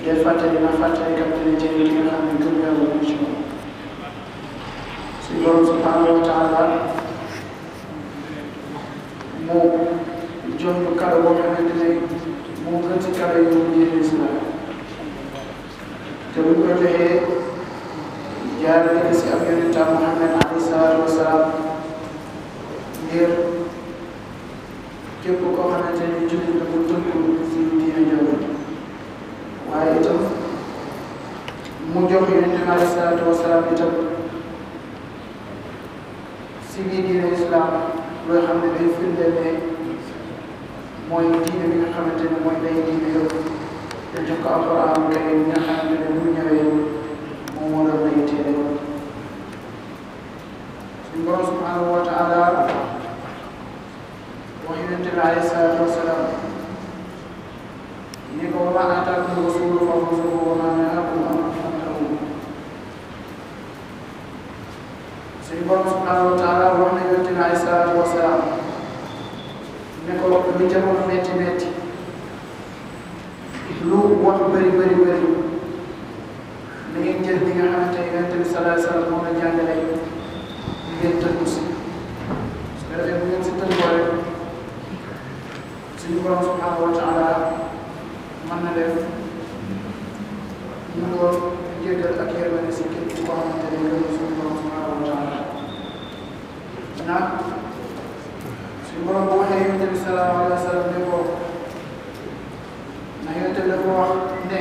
dee fàttali na fàttali kat dina jëriñ li nga xam ne gëm yàlla mu ci moom suñu borom subhanahu wa taala moo jox ñu kàddu boo xamante ne moo gën ci kàddu yi mu diine islam te buñ ko joxee jaarale si ab yonentam Muhammad alayhi salaatu wa salaam ngir képp koo xamante ne jullit la mu tënku si diine jooju waaye itam mu jox yonente bi alayhi salaatu wa salaam itam si biir diine islam loo xam ne day firndeel ne mooy diine bi nga xamante ne mooy day diine yëpp te jox ko alquran karim bi nga xamante ne bu ñëwee moom moo doon day téere suñu borom subhanahu wa taala wax yonente bi alayhi salaatu wa salaam ni ko wa maa aataakum rasulu fa xuzuuhu wa maa nahaakum anhu fantahu suñu borom subhanahu wa taala wax na yonente bi alayhi salaatu wa salaam ne ko lu jamono metti metti lu wax bëri bëri bëri na ngeen jël bi nga xamante ne yonente bi sallallahu alayhi wa sallam moom la jàngale ngeen tënku si su ko defee bu ngeen si tënkoo rek suñu borom subhanahu wa taala mën na def mu doon jéggal ak yërmande si képp koo xamante ne gëm suñu borom subhanahu wa taala ndax suñu borom bu waxee yonente bi sallallahu alayhi wa sallam ne ko ndax yonente bi dafa wax ne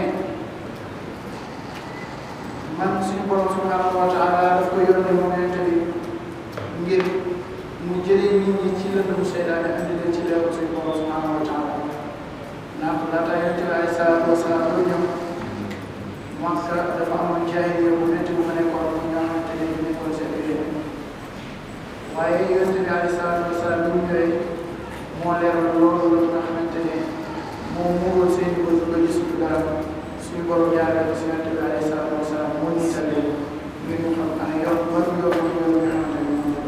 man suñu borom subhanahu wa taala daf ko yónne moom yonente bi ngir mu jëlee nit ñi ci lëndëm seytaane andi leen ci leeru suñu borom subhanahu wa taala ndax laata yonente bi alayhi salaatu wa salaam doo ñëw Makka dafa amoon jaahiliya bu métti bu ma nekkoon ñi nga xamante ne ñu nekkoon seen biir waaye yonente bi alayhi salaatu wa salaam bi mu ñëwee moo leeral loolu la nga xamante ne moom muurul seen i bët ba gisuñu dara suñu borom jaaree ko si yonente bi alayhi salaatu wa salaam moo niital leen ngir ñu xam ana yoon ban yoon mooy yoon bi nga xamante ne moom la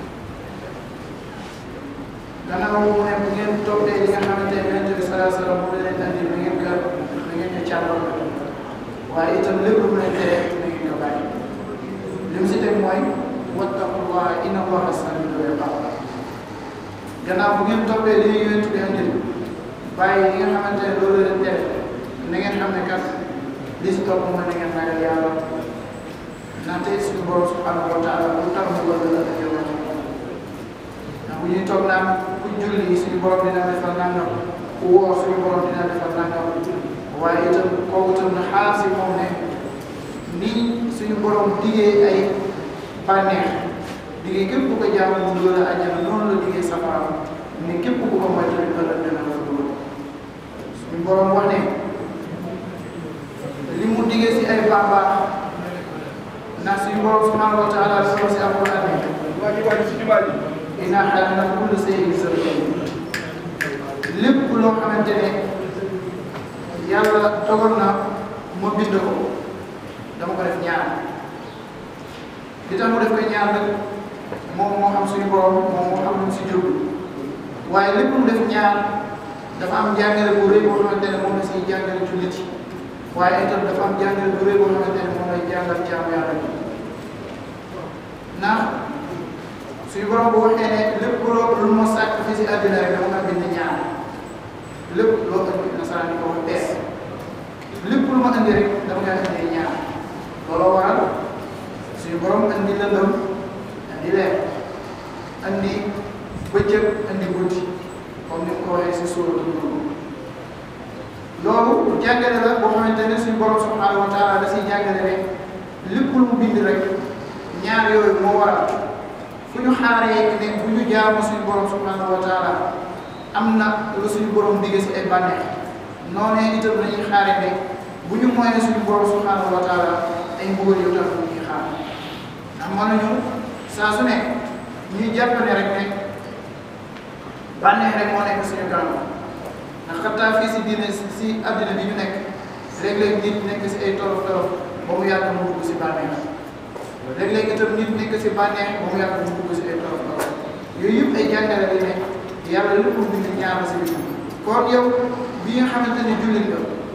gannaaw mu ne bu ngeen toppee li nga xamante ne yonente bi salaa salaam mu leen andi na ngeen ko na ngeen ko càmbar waaye itam lépp lu mu leen tere na ngeen ko bàyyi li mu si teg mooy wattaqullah inna allaha samiun iqaab gannaaw bu ngeen toppee li yonente bi andi bàyyi li nga xamante ne loolu leen tere na ngeen xam ne kat li si topp mooy na ngeen ragal yàlla ndaxte suñu borom subhanahu wa taala bu tax mu bëgg la ak yow ndax bu ñuy toog naan ku julli suñu borom dina defal nangam ku woor suñu borom dina defal nangam waaye itam kooku itam na xaar si moom ne nii suñu borom diggee ay bànneex diggee képp ku ko jaamu mu dugal a àjjana noonu la diggee safara ni képp ku ko moy tamit ëllëg dina la fa dugal suñu borom wax ne li mu diggee si ay baax baax ndax suñu borom subhanahu wa taala dafa si alquran ne waa ji waa ji si jumaa ji inna xalaqna kulla shay'in zawjayn lépp loo xamante ne yàlla dogal na ma bind ko dama ko def ñaar li tax mu def ko ñaar nag moom moo xam suñu borom moom moo xam lu mu si jublu waaye lépp mu def ñaar dafa am jàngale bu rëy boo xamante ne moom la siy jàngale jullit yi waaye itam dafa am jàngale bu rëy boo xamante ne moom lay jàngal jaamu yàlla bi ndax suñu borom bu waxee ne lépp loo lu ma sàkk fii si àddina rek dama nga bind ñaar lépp loo indi nasaraan di ko wax bees lépp lu ma indi rek dama nga indi ñaar looloo waral suñu borom indi lëndëm indi leer indi bëccëg indi guddi comme ni mu ko waxee si suuratu Nuur loolu jàngale la boo xamante ne suñu borom subhanahu wa taala da siy jàngale rek lépp lu mu bind rek ñaar yooyu moo waral fu ñu xaaree ne bu ñu jaamu suñu borom subhanahu wa taala am na lu suñu borom digge si ay bànneex noonee itam lañuy xaaree ne bu ñu moyee suñu borom subhanahu wa taala ay mbugal yu tax ñu ñuy xaar ndax mënuñu saa su ne ñuy jàpp ne rek ne bànneex rek moo nekk suñu kanam ndax xattaa fii si diine si àddina bi ñu nekk léeg-léeg nit nekk si ay tolof tolof ba mu yàgg mu dugg si bànneex léeg-léeg itam nit nekk si bànneex ba mu yàgg mu dugg si ay tolof tolof yooyu yëpp ay jàngale la ne yàlla lépp mu bind ñaar si biir kon yow bi nga xamante ne jullit nga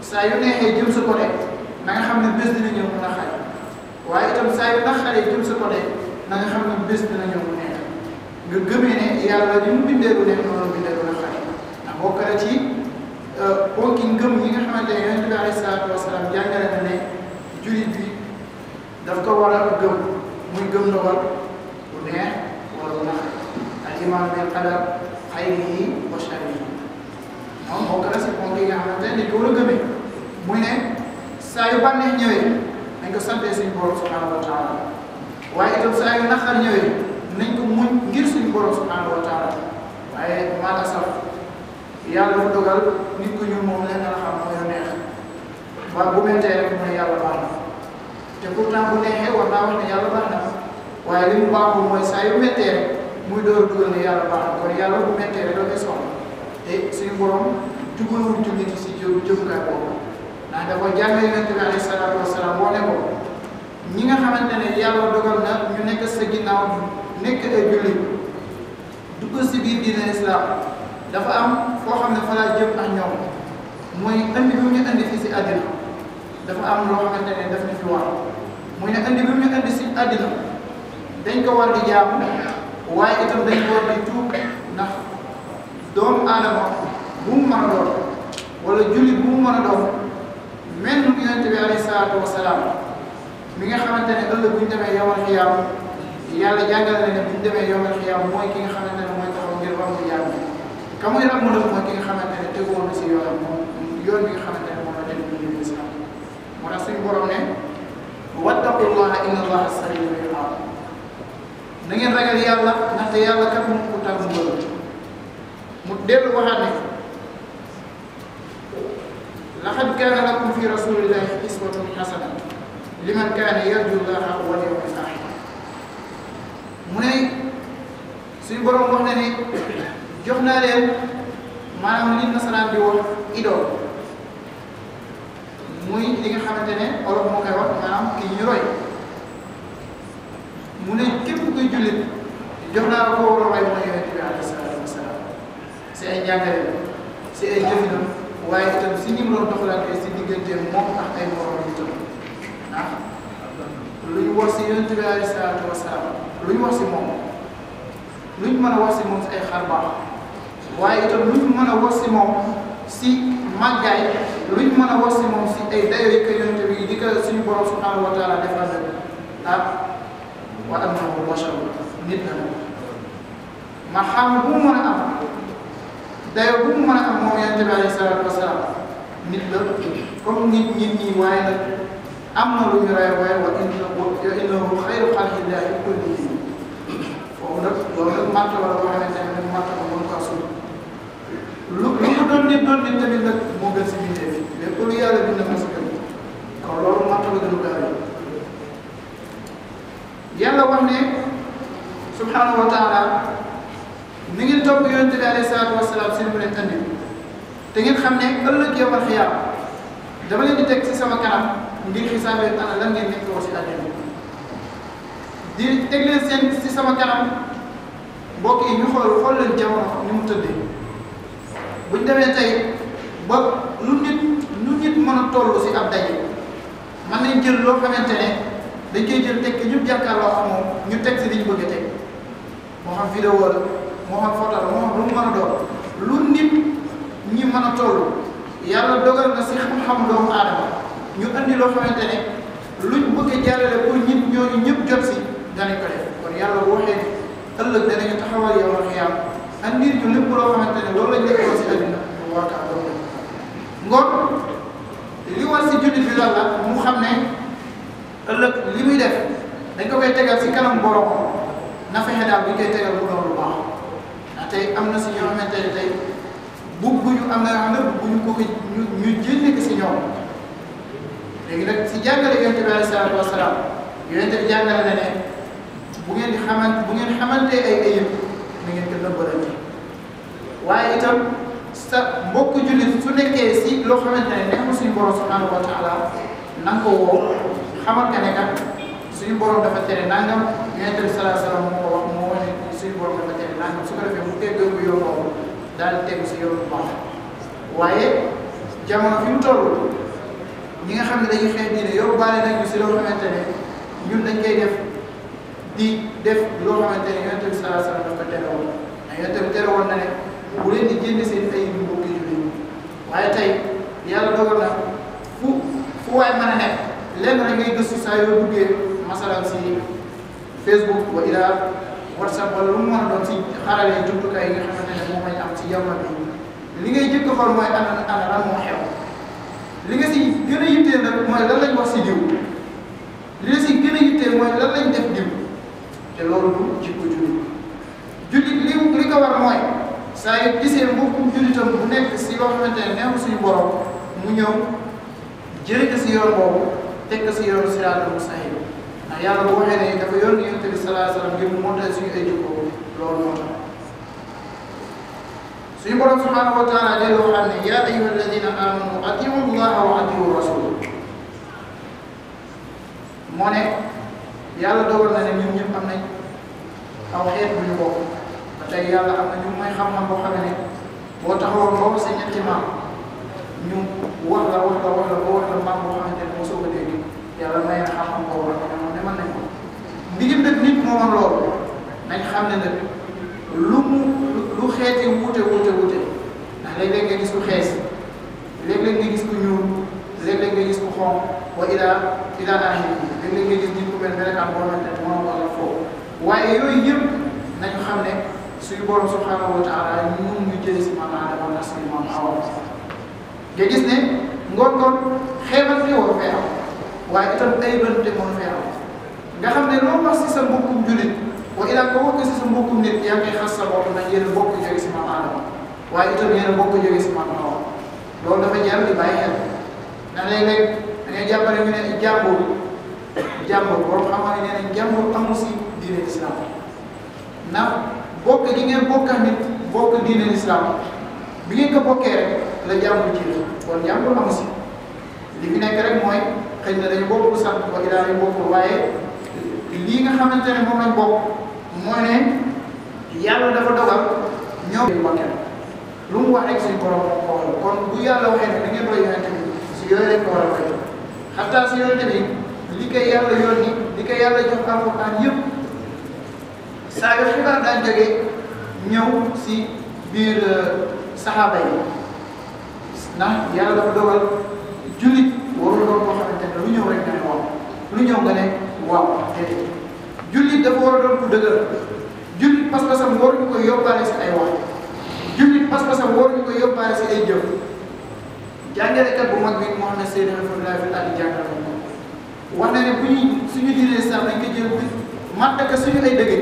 saa yu neexee jëm sa côté na nga xam ne bés dina ñëw mu naqari waaye itam saa yu naqaree jëm sa côté na nga xam ne bés dina ñëw mu neex nga gëmee ne yàlla li mu bindee lu neex noonu bindee lu naqari ndax bokk na ci ponki ngëm yi nga xamante ne yonent bi alayhi salaatu wasalaam jàngale na ne jullit bi daf ko war a gëm muy gëm ndogal lu neex wala lu naqari al iman bil qadar xayrihi wa sharrihi moom bokk na si ponk yi nga xamante ne dañ ko war a gëmee muy ne saa yu bànneex ñëwee nañ ko santee suñu borom subhanahu wa taala waaye itam saa yu naqar ñëwee nañ ko muñ ngir suñu borom subhanahu wa taala waaye maala saf yàlla dafa dogal nit ku ñuul moom leen la xam mooy neex waaye bu mettee rek mu ne yàlla baax na te pourtant bu neexee war naa wax ne yàlla baax na waaye li mu baaxul mooy saa yu mettee rek muy door a dugal ne yàlla baax na kon yàlla bu mettee rek doo koy soxla te suñu borom jubalul jullit si jëm jëmukaay boobu ndax dafa jàngale yonent bi alayhi salaatu wasalaam wane ko ñi nga xamante ne yàlla dogal na ñu nekk sa ginnaaw nekk ay jullit dugg si biir diine islam dafa am foo xam ne fa laa jëm ak ñoom mooy andi bi mu ñu andi fii si àddina dafa am loo xamante ne daf ñu fi war muy ne andi bi mu ñu andi si àddina dañ ko war di jaamu waaye itam dañ ko war di tuub ndax doomu aadama bu mu mën a doon wala jullit bu mu mën a doon mel nu yonent bi alayhi salaatu wasalaam mi nga xamante ne ëllëg bu ñu demee yowal xiyaam yàlla jàngale na ne bu ñu demee yowal xiyaam mooy ki nga xamante ne mooy taxaw ngir am jaam bi ka muy ram mu def mooy ki nga xamante ne tegoon na si yoonam moom yoon bi nga xamante ne moom la dem ñu ñu islam moo tax suñu borom ne wattaqullaha inna allaha sari'ul iqaab na ngeen ragal yàlla ndaxte yàlla kat moom ku tar mu mu dellu waxaat ne laqad kaana lakum fi rasulillahi iswatun hasana liman kaana yarju llaha wal yawmal aaxir mu ne suñu borom wax na ne jox naa leen maanaam li nasaraan di wax idole muy li nga xamante ne olof moo koy wax maanaam kii ñu roy mu ne képp kuy jullit jox naa la ko war a roy mooy yonent bi alayhi salaatu wasalaam si ay njàngale si ay jëfinam waaye itam si ni mu doon doxalante si diggante moom ak ay morom yi itam ndax lu ñu wax si yonent bi alayhi salaatu wasalaam lu ñu wax si moom lu ñu mën a wax si moom si ay xar baax waaye itam lu ñu mën a wax si moom si màggaay lu ñu mën a wax si moom si ay dayoo yi ko yonent bi di ko suñu borom subhanahu wa taala defal na ah wa annahu bashar nit la ma xam bu mu mën a am dayoo bu mu mën a am moom yonent bi alayhi salaatu wasalaam nit la comme nit nit ñi waaye nag am na lu ñu rey waaye wa innahu xayru xalqillahi kullihim foofu nag loolu nag màtt la boo xamante ne nag màtt la mën kaa suul lu lu mu doon nit doon nit tamit nag moo gën si bindee fi lépp lu yàlla bind na si gën kon loolu màtt la gën a gaaw yàlla wax ne subhanahu wa taala ni ngeen topp yonente bi alayhi salaatu wasalaam si mu leen andi te ngeen xam ne ëllëg yowal xiyaam dama leen di teg si sama kanam ngir xisaabee ana lan ngeen nekk woo si àddina di teg leen seen si sama kanam mbokk yi ñu xool xool leen jamono ni mu tëddee buñ demee tey ba lu nit lu nit mën a toll si ab daje mën nañ jël loo xamante ne dañ koy jël teg ñëpp jàkkaarloo ak moom ñu teg si li ñu bëgg a teg moo xam vidéo la moo xam photo la moo xam lu mu mën a doon lu nit ñi mën a toll yàlla dogal na si xam-xam doomu aadama ñu andi loo xamante ne luñ bëgg a jàllale pour nit ñooñu ñëpp jot si danañ ko def kon yàlla boo waxee ëllëg danañu taxawal yow ak xiyaam andir ñu lépp loo xamante ne loolu lañ nekkoo si àddina mu warkaa doon ngoon li war si jullit bi lan la mu xam ne ëllëg li muy def dañ ko koy tegal si kanam borom na fexe daal bu ñu koy tegal mu doon lu baax ndax tey am na si ñoo xamante ne tey bugguñu am na yoo xam ne bugguñu ko ko ñu ñu jëndee ko si ñoom léegi nag si jàngale yonente bi alayhi salaatu wasalaam yonente bi jàngale na ne bu ngeen di xamante bu ngeen xamante ay ayib na ngeen ko nëbbalante waaye itam sa mbokk jullit su nekkee si loo xamante ne nekkul suñu borom subhanahu wa taala na nga ko woo xamal ka ne kat suñu borom dafa tere nangam yonente bi salaa salaam moo ko wax moo wax ne suñu borom dafa tere nangam su ko defee mu teggoo yoon boobu daal di tegu si yoon bu baax waaye jamono fi mu toll ñi nga xam ne dañuy xeex diine yóbbaale nañu si loo xamante ne ñun dañ koy def di def loo xamante ne yonent bi sallallahu alayhi wasallam daf ko tere woon ndax yonent bi tere woon na ne bu leen di jënd seen ay mbokki jullit waaye tey yàlla dogal na fu fu waay mën a nekk lenn rek ngay gëstu saa yoo duggee masalan si Facebook wa ila WhatsApp wala lu mu mën a doon si xarale jumtukaay yi nga xamante ne moom lañ am si jamono bi li ngay jëkk xool mooy ana ana lan moo xew li nga si gën a yitteel nag mooy lan lañ wax si diw li nga si gën a yitteel mooy lan lañ def diw te loolu du jikko jullit jullit li li ko war mooy saa yu gisee mbokkum jullitam bu nekk si loo xamante ne neexu suñu borom mu ñëw jëlee ko si yoon boobu teg ko si yoon siraatal mustaqiim ndax yàlla bu waxee ne dafa yónni yonent bi sallallahu alayhi wa sallam ngir mu montal suñu ay jikko loolu moo tax suñu borom subhanahu wa taala dellu waxaat ne yaa ayyuha alladina amanu atiu llaha wa atiu rasul moo ne yàlla dogal na ne ñun ñëpp am nañ aw xeet bu ñu bokk ba tey yàlla am na ñu may xam-xam boo xam ne boo taxawoon boo ko sa ñetti maam ñu wax la wax la wax la boo wax la maam boo xamante ne moo soog a dégg yàlla may na xam-xam boobu la moom ne mën nañ ko ndigim nag nit moo mën loolu nañ xam ne nag lu mu lu xeeti wuute wuute wuute ndax léeg-léeg nga gis ku xees léeg-léeg nga gis ku ñuul léeg-léeg nga gis ku xonq wa ila ila axiri léeg-léeg nga gis nit ku mel melokaan boo xamante ne moo wala foofu waaye yooyu yëpp nañu xam ne suñu borom subhanahu wa taala mun ñu jëlee si maam Adama ndax suñu maam Awa nga gis ne ngoon ngoon xeebante war fee am waaye itam ay bënte mënu fee am nga xam ne loo wax si sa mbokkum jullit wa ilaa ko wax si sa mbokkum nit yaa ngi xas sa bopp ndax yéen a bokk jóge si maam Adama waaye itam yéen a bokk jóge si maam Awa loolu dafa jar di bàyyi xel ndax léeg-léeg da ngay jàppale ñu ne jàmbur jàmbur borom xam-xam ne nee nañ jàmbur amul si diine islam ndax bokk gi ngeen bokk ak nit bokk diine islam bi ngeen ko bokkee rek la jàmbur ji kon jàmbur amu si li fi nekk rek mooy xëy na dañu bokk lu sant wa ilaa dañu bokkul waaye lii nga xamante ne moom lañ bokk mooy ne yàlla dafa dogal ñoom yu bokkee lu mu wax rek suñu borom ko wax kon bu yàlla waxee ne da ngeen roy yonente bi si yooyu rek ko war a roy xataa si yonente bi li koy yàlla yónni li koy yàlla jox alxuraan yëpp saa yu xibaar daan jógee ñëw si biir saxaaba yi ndax yàlla dafa dogal jullit warul doon koo xamante ne lu ñëw rek nga ne waaw lu ñëw nga ne waaw déedéet jullit dafa war a doon ku dëgër jullit pas-pasam waruñu koy yóbbaale si ay wax jullit pas-pasam waruñu koy yóbbaale si ay jëf jàngalekat bu mag bi moo xam ne Seydou Alhamdulilah fi daal di jàngal ko wax na ne bu ñuy suñu diinee sax dañ ko jël bi mat ko suñu ay dëgëj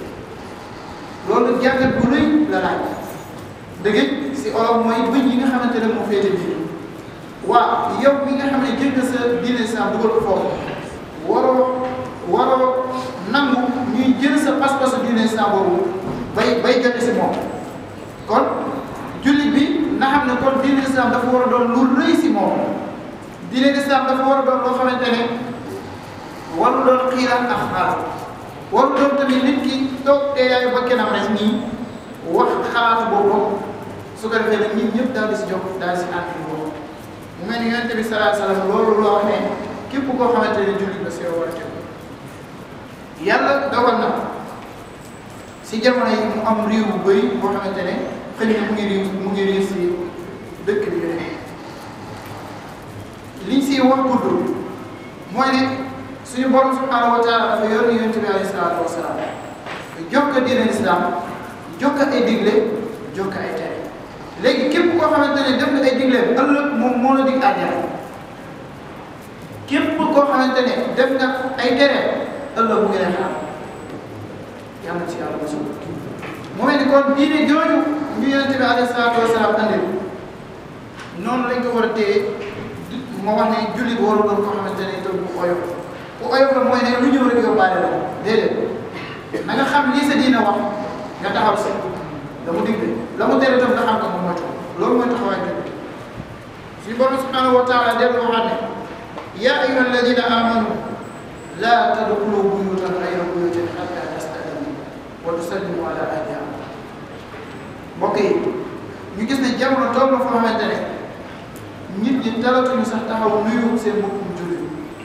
loolu jàngat bu rëy la laaj dëgëj si olof mooy bëñ yi nga xamante ne moo féete biir waaw yow mi nga xam ne jël nga sa diine sax dugal ko foofu waroo waroo nangu ñuy jël sa pas-pasu diine sax boobu bay bay jote si moom kon jullit bi na xam ne kon diine islam dafa war a doon lu rëy si moom diine islam dafa war a doon loo xamante ne waru doon xiiraan ak xaar waru doon tamit nit ki toog te yaay ba kenam rek nii wax xalaatu boobu su ko defee nag nit ñëpp daal di si jóg daal di si ànd boobu mu mel ni yonente bi salaa salaam loolu loo xam ne képp koo xamante ne jullit la si war a tegu yàlla dogal na si jamono yi mu am réew bu bëri boo xamante ne xëy na mu ngi riir mu ngi riir si dëkk bi ñu ne liñ siy wax gudd mooy ne suñu borom subhanahu wa taala dafa yor ni yonent bi alayhi salaatu wa salaam jox ko diine islam jox ko ay digle jox ko ay tere léegi képp koo xamante ne def nga ay digle ëllëg moom moo la dig àjjana képp koo xamante ne def nga ay tere ëllëg mu ngi lay xaar yàlla ci yàlla mosul mu mel ni kon diine jooju ñu yonent bi alayhi salaatu wa salaam andil noonu lañ ko war a téye moo wax ne jullit waru doon koo xamante ne itam bu oyof bu oyof la mooy ne lu ñëw rek yóbbaale la déedéet na nga xam lii sa diina wax nga taxaw si la mu digle la mu tere itam nga xam ko moom mooy loolu mooy taxawaay jullit suñu borom subhanahu wa taala dellu waxaat ne yaa ayyuha alladina amanu laa tadxulu buyutan gayra buyutin xatta tastadinu wa tusallimu ala ahliha mbokk yi ñu gis ne jamono tool na foo xamante ne nit ñi talatuñu sax taxaw nuyu seen mbokkum jullit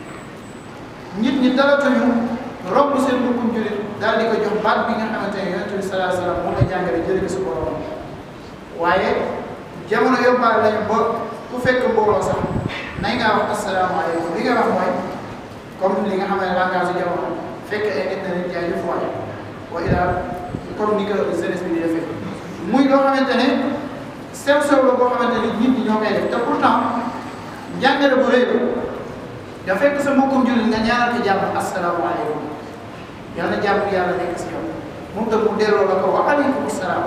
nit ñi talatuñu romb seen mbokkum jullit daal di ko jox baat bi nga xamante ne yonent bi sallallahu alayhi wa sallam moo la jàngale jëlee ko si borom waaye jamono yóbbaale lañu ba ku fekk mbooloo sax nay ngaa wax asalaamaaleykum li nga wax mooy comme li nga xam ne langage su jamono fekk ay nit na leen jaay yu fooy wa ila comme ni ko jeunesse bi di defee muy loo xamante ne sew sew la boo xamante ni nit ñi ñoo koy def te pourtant njàngale bu rëy la da fekk sa mbokkum jullit nga ñaanal ko jàmm asalaamaaleykum yàlla na jàmm yàlla nekk si yow moom tam mu delloo la ko wa aleykum salaam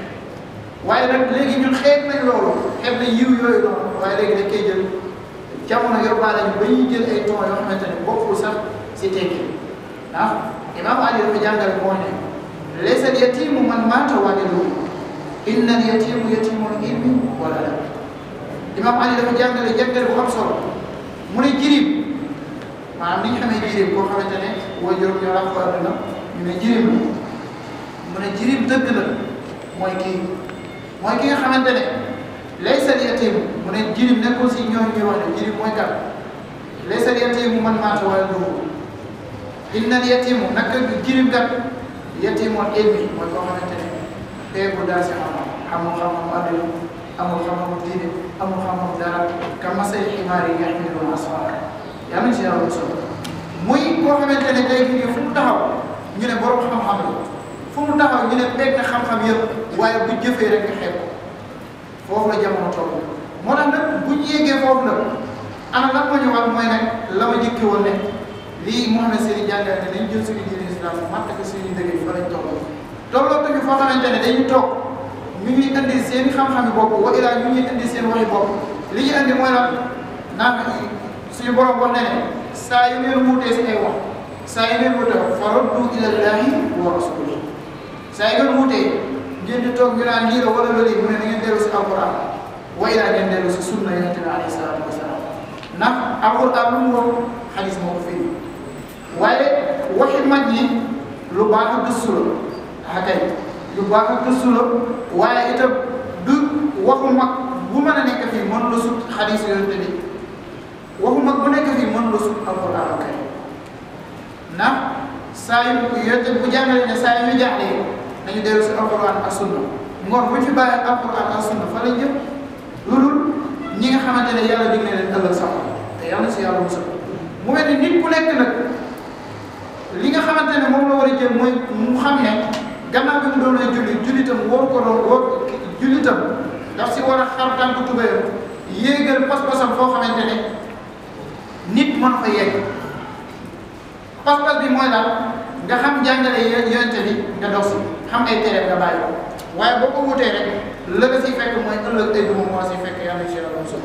waaye nag léegi ñun xeeb nañ loolu xeeb nañ yiw yooyu noonu waaye léegi dañ koy jël jamono yóbbaale ñu ba ñuy jël ay ton yoo xamante ne bokkul sax si tekki ah imaam Ali dafa jàngale moo ne laysa al yatimu man maata waaliduhu inna al yatimu yatimul ilmi wala la imaam Ali dafa jàngale jàngale bu am solo mu ne jirim maanaam ni ñu xamee jirim koo xamante ne woo juróom ñoo la ko àdduna ñu ne jirim la mu ne jirim dëgg la mooy kii mooy ki nga xamante ne laysa al-yatiim mu ne jirim nekkul si ñooñu ñuy wax ne jirim mooy kat laysa al-yatiimu man maata waladuhu inna al-yatiimu naka jirim kat yatiimul ilmi mooy koo xamante ne peegu daal si xam-xam amul xam-xam àdduna amul xam-xam diine amul xam-xam dara ka masali ximaar yi yaxmiluuna asfaara yàlla nañ si yàlla solo muy koo xamante ne tey jii fu mu taxaw ñu ne borom xam-xam la fu mu taxaw ñu ne peeg na xam-xam yëpp waaye bu jëfee rek nga xeeb ko foofu la jamono toll moo tax nag bu ñu yeggee foofu nag ana lan moo ñu wax mooy nag la ma jëkki woon ne lii Mouhamed Seyni jàngale ne dañ jël suñu diine islam matt ko suñu dëgg yi fa lañ toll tollootuñu foo xamante ne dañu toog ñu ñuy indi seen xam-xami bopp wa ilaa ñu ñuy indi seen waxi bopp li ñu indi mooy lan naan suñu borom wax ne ne saa yu ngeen wuutee si ay wax saa yu ngeen wuutee fa raddu ila llahi wa rasulihi saa yu ngeen wuutee ngeen di toog ñu naan lii la wala la lii mu ne na ngeen dellu si alquran wa ilaa ngeen dellu si sunna yonente bi alayhi salaatu wasalaam ndax alquran lu mu wax xadis moo ko firi waaye waxi mag ñi lu baax a gëstu la ah kay lu baax a gëstu la waaye itam du waxu mag bu mën a nekk fii mën la sut xadis yonente bi waxu mag bu nekk fii mën la sut alquran kay ndax saa yu yonente bu jàngale ne saa yu ñu jaaxlee nañu dellu si alquran ak sunna ngoon bu ñu fi bàyyi alquran ak sunna fa lañ jëm loolu ñi nga xamante ne yàlla dig na leen ëllëg sax te yàlla si yàlla musal mu mel ni nit ku nekk nag li nga xamante ne moom la war a jël mooy mu xam ne gannaaw bi mu doon lay julli jullitam wóor ko doon wóor jullitam daf si war a xar tànk tubéyam yéegal pas-pasam foo xamante ne nit mën fa yegg pas-pas bi mooy daal nga xam jàngale yonente bi nga dox si xam ay tere nga bàyyi ko waaye boo ko wutee rek la nga siy fekk mooy ëllëg ay duma moo siy fekk yàlla si yàlla musal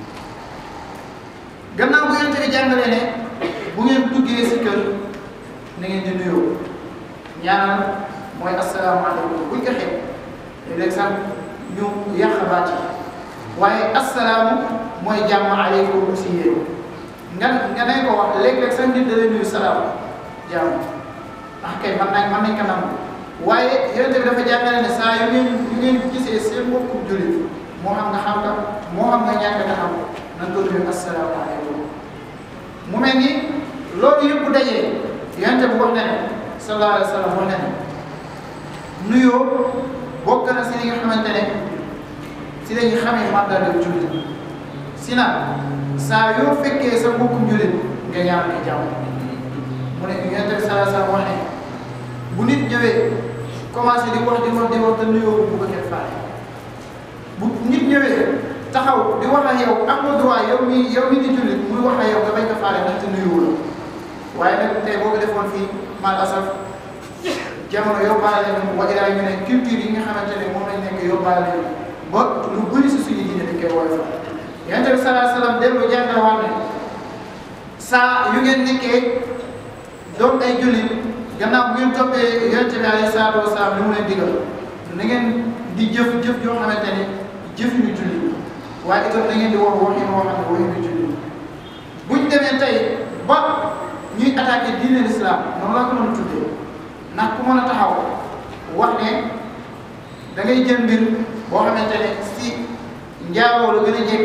gannaaw bu yonente bi jàngalee ne bu ngeen duggee si kër na ngeen di nuyoo ñaanal mooy asalaamaaleykum buñ ko xeeb léeg-léeg sax ñu yàq baat yi waaye asalaamu mooy jàmm aleykum si yéen nga nga nañ ko wax léeg-léeg sax nit da lay nuyu salaam jàmm ndax kay man nañ man nañ ko nangu waaye yonente bi dafa jàngale ne saa yu ngeen yu ngeen gisee seen mbokku jullit moo xam nga xam nga moo xam nga ñàkk nga xam na nga ko nuyu asalaamaaleykum mu mel ni loolu yëpp dajee yonente bu wax na ne sallallahu alayhi wa sallam wax na ne nuyoo bokk na si li nga xamante ne si la ñu xamee mandat jullit si na saa yoo fekkee sa mbokkum jullit nga ñaan ko jàmm mu ne yonente bi sallallahu alayhi wa sallam wax ne bu nit ñëwee commencé di wax di wax di wax te nuyoo bu ko kenn faale bu nit ñëwee taxaw di wax ak yow am nga droit yow mi yow mi di jullit muy wax ak yow nga bañ ko faale ndaxte nuyuwul waaye nag tey boo ko defoon fii mal asaf jamono yóbbaale leen wa ilaa ñu ne culture yi nga xamante ne moom lañ nekk yóbbaale leen ba lu bëri si suñu diine dañ koy woyofal yonente bi salaa salaam dellu jàngal wax ne saa yu ngeen nekkee doon ay jullit gannaaw bu ngeen toppee yonente bi alayhi salaatu wasalaam li mu leen digal na ngeen di jëf jëf joo xamante ne jëfinu jullit waaye itam na ngeen di wax waxin woo xam ne waxinu jullit buñ demee tey ba ñuy attaqué diine l'islam noonu laa ko mën a tuddee ndax ku mën a taxaw wax ne da ngay jël mbir boo xamante ne si njaaroo la gën a jekk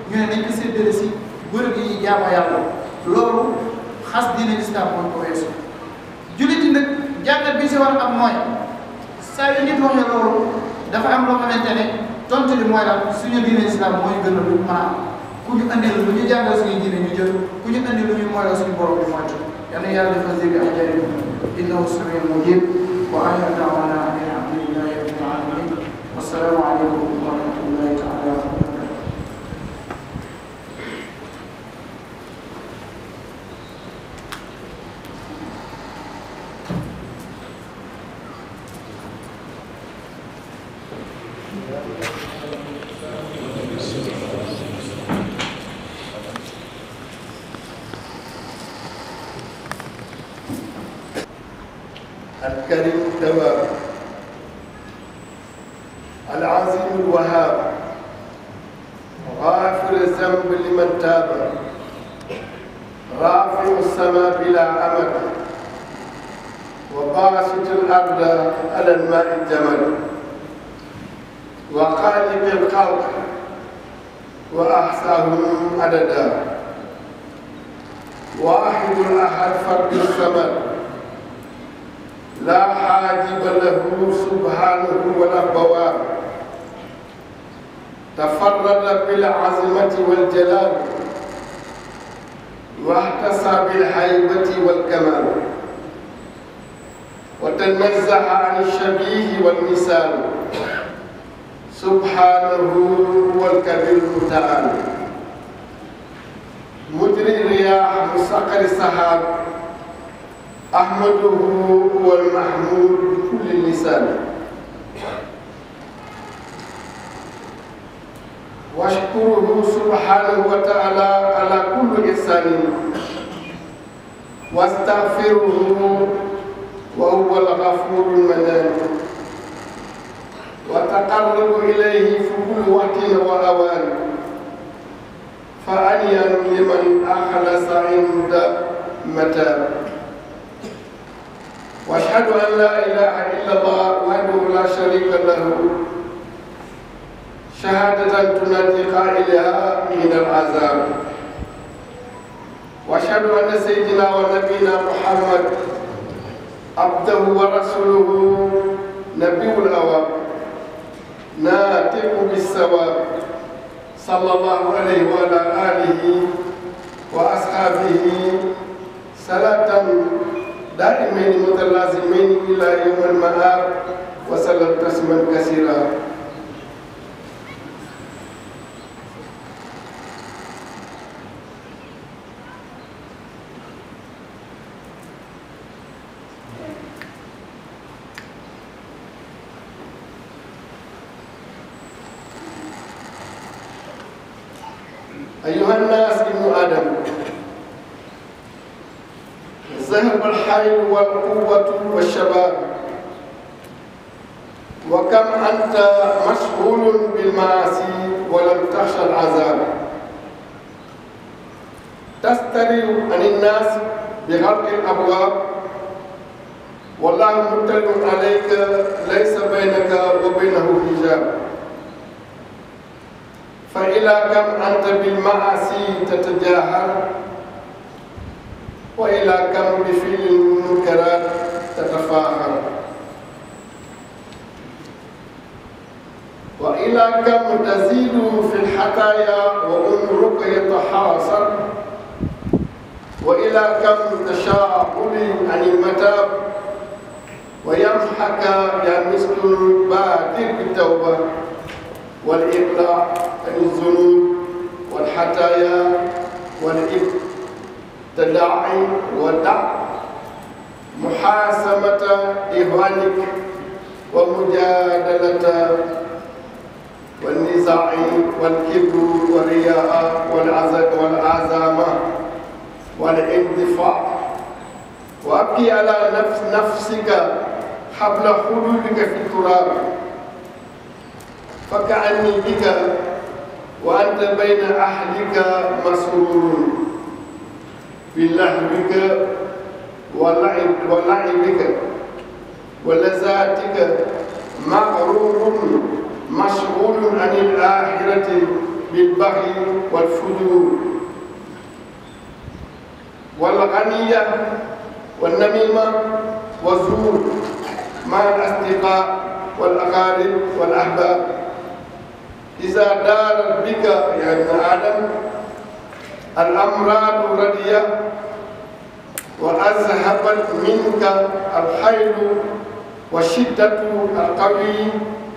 ñu ne nañ ko séddale si bërëb yi jaamu yàlla loolu xas diine lislaam mooy ko weesu jullit yi nag jàngat bi si war a am mooy saa yu nit waxee loolu dafa am loo xamante ne tontu li mooy lan suñu diine lislaam mooy gën a lu mën a am ku ñu andi lu ñu jàngal suñu diine ñu jël ku ñu andi lu ñu mooy la suñu borom bi moytu yal na yàlla defal dégg ak jëriñ innahu samiun mujib wa axiru daawana an alhamdulillahi rabbil alamin wassalaamu aleykum wa rahmatullahi taala wa barakatuh الكريم التواب العظيم الوهاب غافر الذنب لمن تاب رافع السماء بلا أمد وباسط الأرض على الماء الجمل وخالق الخلق وأحصاهم عددا واحد الأحد فرد الصمد لا حاجب له سبحانه ولا بواب تفرد بالعظمة والجلال واحتسى بالهيبة والكمال وتنزه عن الشبيه والمثال سبحانه هو الكبير المتعال مجري الرياح مسقر السحاب أحمده هو المحمود بكل لسان واشكره سبحانه وتعالى على كل إحسان واستغفره وهو الغفور المنان وتقرب إليه في كل وقت وأوان فأنيا لمن أخلص عند متاب واشهد ان لا اله الا الله وحده لا شريك له شهادة تنادي قائلها من العذاب واشهد ان سيدنا ونبينا محمد عبده ورسوله نبي الاواب ناطق بالثواب صلى الله عليه وعلى اله واصحابه صلاه دائمين متلازمين الى يوم المآب وسلم تسليما كثيرا أيها الناس ابن آدم ذهب الحيل والقوة والشباب وكم أنت مشغول بالمعاصي ولم تخشى العذاب تستري عن الناس بغلق الأبواب والله مطلع عليك ليس بينك وبينه حجاب فإلى كم أنت بالمعاصي تتجاهل وإلى كم بفعل المنكرات تتفاخر وإلى كم تزيد في الحكايا وعمرك يتحاصر وإلى كم تشاغل عن المتاب ويمحك يا مسك بادر بالتوبة والإقلاع عن الذنوب والحتايا والابتداع ودع محاسمة إخوانك ومجادلة والنزاع والكبر والرياء والعزق والعزامة والاندفاع وأبكي على نفس نفسك حبل خلودك في التراب فكأني بك وأنت بين أهلك مسرور بلهوك ولعب ولعبك ولذاتك مغرور مشغول عن الآخرة بالبغي والفجور والغنية والنميمة والزور مع الأصدقاء والأقارب والأحباب إذا دارت بك يا ابن آدم الأمراض ردية وأذهبت منك الحيل والشدة القوي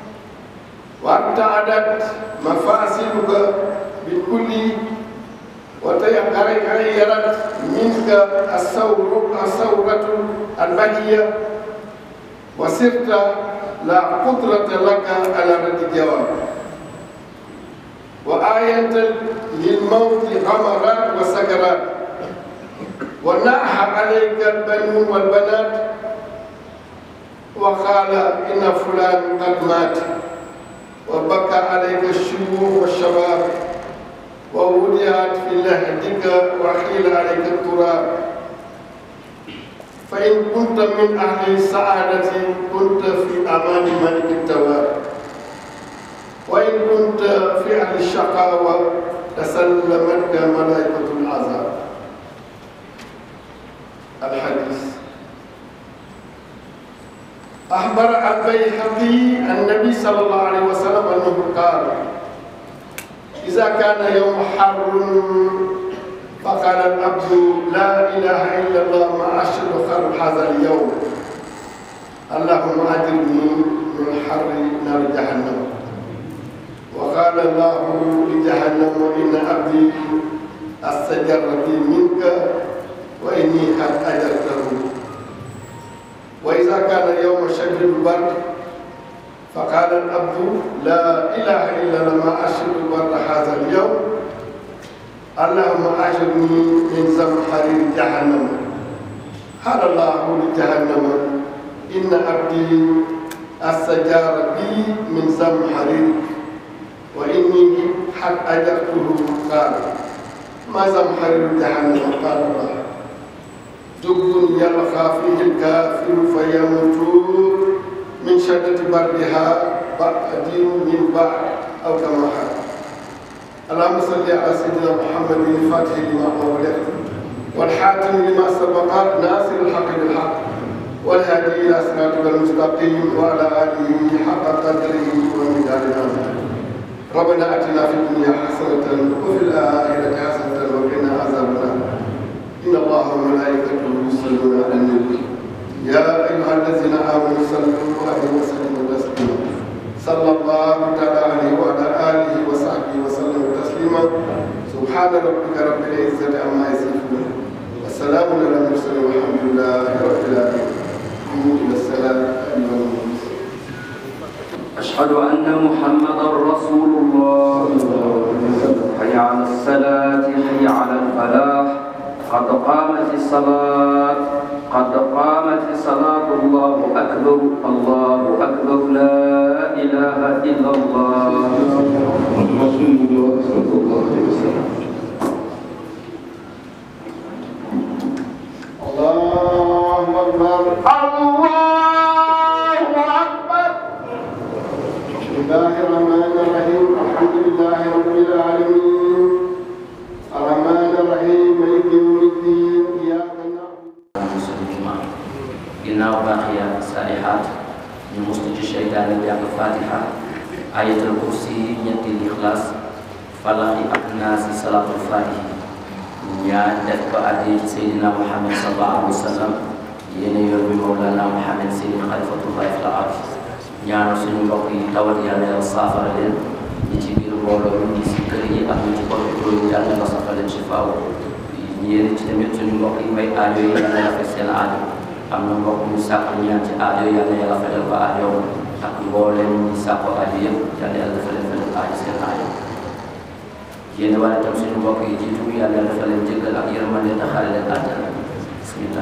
وابتعدت مفاصلك بالكل وتغيرت منك الثور الثورة البهية وصرت لا قدرة لك على رد الجواب وآية للموت غمرات وسكرات وناح عليك البنون والبنات وقال إن فلان قد مات وبكى عليك الشيوخ والشباب ووضعت في لحدك وحيل عليك التراب فإن كنت من أهل السعادة كنت في أمان ملك التواب وإن كنت في أهل الشقاوة تسلمتك ملائكة العذاب الحديث أخبر البيهقي النبي صلى الله عليه وسلم أنه قال إذا كان يوم حر فقال العبد لا إله إلا الله ما أشد خير هذا اليوم اللهم أجرني من حر نار جهنم وقال الله لجهنم إن عبدي استجرت منك وإني قد أجرته وإذا كان يوم شد البرد فقال العبد لا إله إلا الله ما أشد البرد هذا اليوم اللهم أجرني من زمحرير جهنم قال الله لجهنم إن عبدي استجار بي من زمحريرك وإني قد أجرته قال ما زمحرير جهنم قال الله دب يلقى فيه الكافر فيموت من شدة بردها بعد من بعد أو كما قال اللهم صل على سيدنا محمد الفاتح لما أغلق والحاتم لما سبق ناصر الحق بالحق والهادي إلى صراطك المستقيم وعلى آله حق قدره ومقداره ربنا اتنا في الدنيا حسنه وفي الاخره حسنه وقنا عذاب النار ان الله وملائكته يصلون على النبي يا ايها الذين امنوا صلوا عليه وسلموا تسليما صلى الله تعالى عليه وعلى اله وصحبه وسلم تسليما سبحان ربك رب العزه عما يصفون والسلام على المرسلين والحمد لله رب العالمين قوموا الى السلام ايها المسلمون أشهد أن محمدا رسول الله حي على الصلاة حي على الفلاح قد قامت الصلاة قد قامت الصلاة الله أكبر الله أكبر لا إله إلا الله رسول الله صلى الله عليه وسلم الله أكبر الله أكبر بسم الله الرحمن الرحيم الحمد لله رب العالمين الرحمن الرحيم مالك يوم الدين إياك نعبد musul jumaa ginnaaw baaxiyaat saalihaat ñu mustu ci seytaane jàng fatiha ayatul kursi ñetti lixlaas falaxi ak naasi salaatul fatihi ñaan def ko addi ci seydina muhammad sallallahu alayhi wa sallam yéene yoon bi mawlana muhammad seydi xalifatullahi fil ard ñaanu suñu mbokk yi tawat yàlla yàlla saafara leen ñi ci biir mbooloo mi ñi si kër yi ak ñi ci hôpital yi yàlla nga saafara leen ci faaw yéen ci tamit suñu mbokk yi may aajo yi yàlla yàlla faj seen aajo am na mbokk ñu sàkku ñaan ci aajo yi yàlla yàlla fajal ko aajo ak mbooleem ñi sàkku aajo yëpp yàlla yàlla dafa leen fajal aajo seen aajo yéen wala tam suñu mbokk yi jiitu yàlla yàlla dafa leen jéggal ak yërmande te xaare leen àjjana bismillah